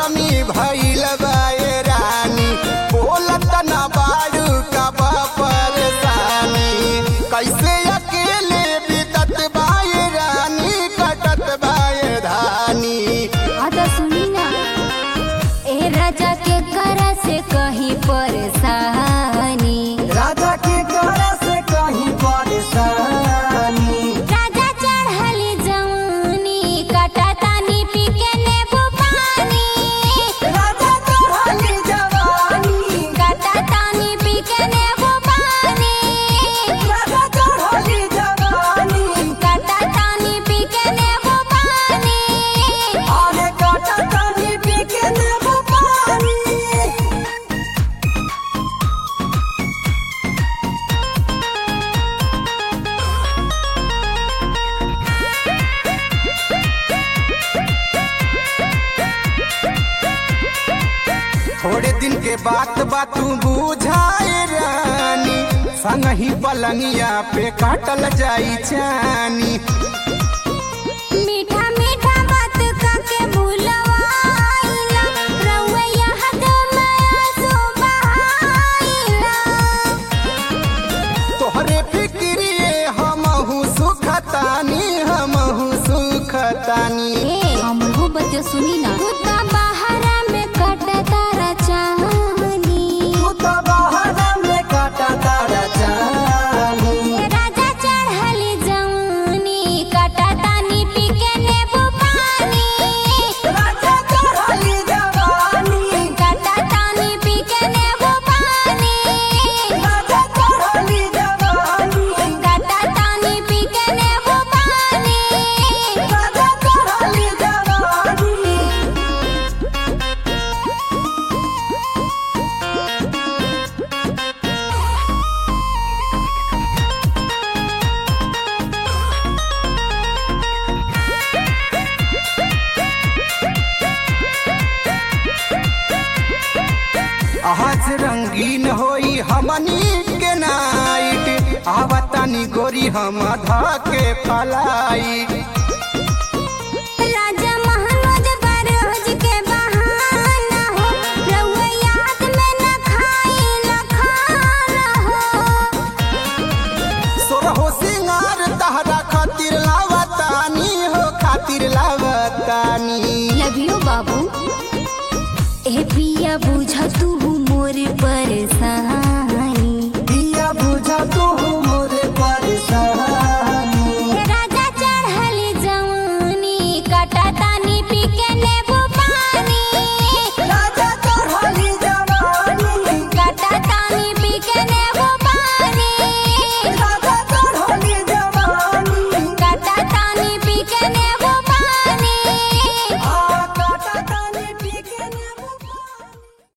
बेसरमी भइल बाए रानी बोलत ना बाड़ू का परेशानी कैसे अकेले बीतत बाए रानी कटत बाए धानी आदा सुनी ना ए राजा के करा से कहीं परेशानी राजा के करे से कहीं परेशानी राजा चढ़ली जवानी काटा तानी पी के नेबू पानी राजा चढ़ली जवानी काटा तानी पी के नेबू पानी राजा चढ़ली जवानी काटा तानी पी के नेबू पानी आने काटा तानी पी के देबो पानी थोड़े दिन के बात बा तू बुझाए रानी संग ही पलंगिया पे काटल जाई चानी मीठा मीठा बात काके भूलवाइला रउआ हद माया सो बहाइला तोहरे फिक्रिए हमहू सुखतानी हमहू सुखतानी हमहू बतिया सुनी ना तू ता बहारा में कटा तारा चाहनी तू तो बहाना में काटा तारा जानी राजा चढ़ली जवानी काटा तानी पी के नेबू पानी राजा चढ़ली जवानी काटा तानी पी के नेबू पानी राजा चढ़ली जवानी काटा तानी पी के नेबू पानी राजा चढ़ली जवानी आज रंगीन होई हमनी के नाइट आवतानी गोरी हम धा के फलाई राजा महानोज बरोज के बहाना हो रउआ याद में न खाई न खाना हो सोरहो सिंगार तहरा खातिर लावतानी हो खातिर लावतानी लव यू बाबू ए पिया बुझ तू मोर परेशान